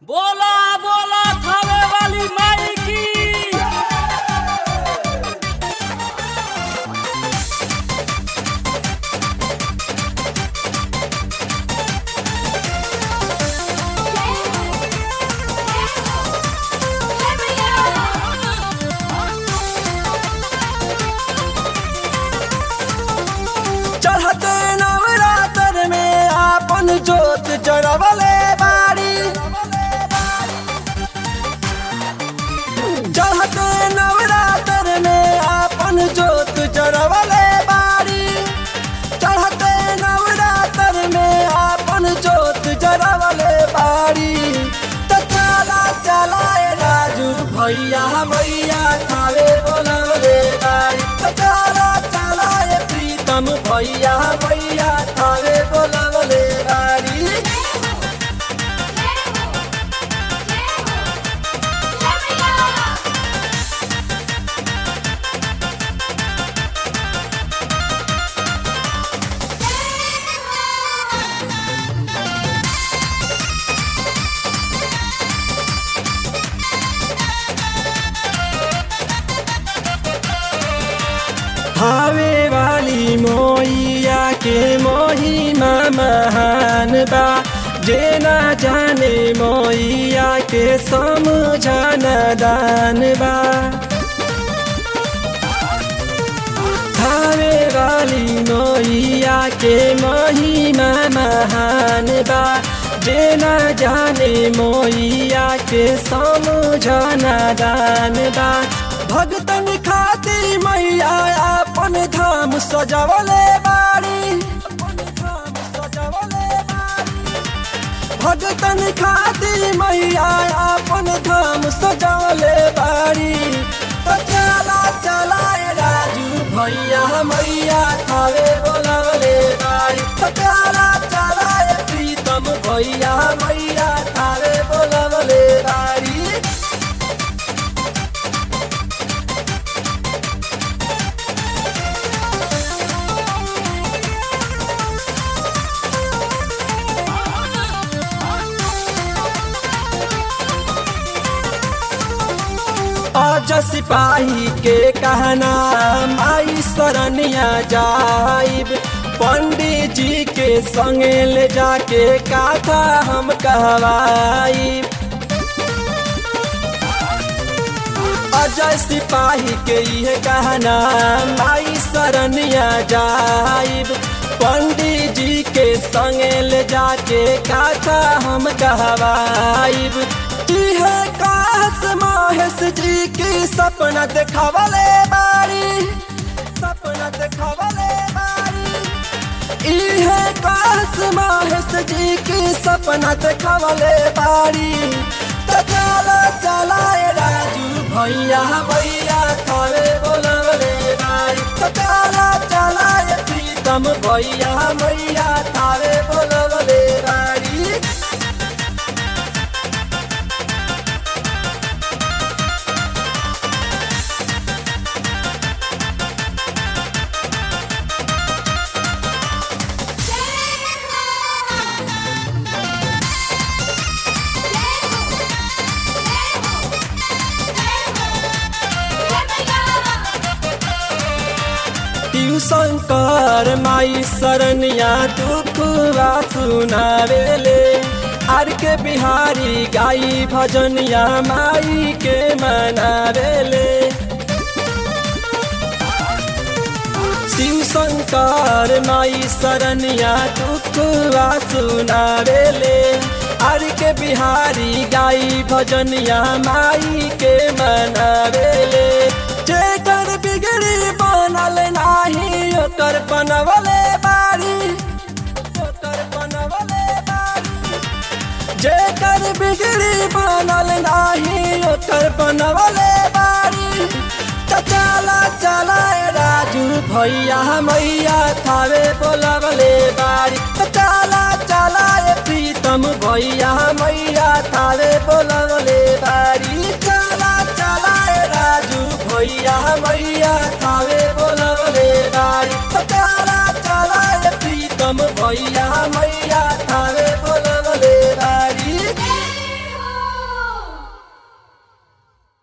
बोला बोला खावे वाली माई की चढ़ते नवरात्र में आपन जोत जरवले बाड़ी चढ़ते नवरात्र में आपन जोत जरवले बाड़ी चढ़ते नवरात्र में आपन जोत जरवले बाड़ी त चला चलाए राजू भैया भैया खावे बोलवले बाड़ी त चला चलाए प्रीतम भैया भैया खावे बोलवले बाड़ी भावे वाली मोइया के मोहिमा महान बा जे ना जाने मोइया के समझाना दान बा भावे वाली मोइया के महिमा महान बा जे ना जाने मोइया के समझाना दान बा भगतन खाती मैया अपन धाम सजवले बाड़ी अपन धाम सजवले बाड़ी भगतन खाती मैया अपन धाम सजवले बाड़ी तो चला चलाए राजू भैया मैया खावे बोलवले बाड़ी तो चला चलाए प्रीतम भैया मैया खावे बोलवले बाड़ी आज सिपाही के कहना माई शरणिया जाइब पंडित जी के संगे ले जाके काथा हम कहवाइब अजय सिपाही के ये कहना माई शरणिया जाइब पंडित जी के संगे ले जाके काथा हम कहवाइब इहे काश महेश जी की सपना देखावले बारी सपना देखावले बारी इहे काश महेश जी की सपना देखावले बारी तो चला चलाए राजू भैया भैया खावे बोलवले बारी तो चला चलाए प्रीतम भैया भैया खावे बोलवले बारी ट्यूशन कर माई शरणिया दुखवा सुनावेले आर के बिहारी गाई भजनिया माई के मनावेले शिव शंकर माई शरणिया दुखवा सुनावेले आर के बिहारी गाई भजनिया माई के मनावेले जेकर बिगड़ी बनल नाही ओकर बनवले बारी ओकर बनवले बारी जेकर बिगड़ी बनल नाही ओकर बनवले बारी त चला चलाए राजू भैया मैया थावे बोलवले बारी त चला चलाए प्रीतम भैया मैया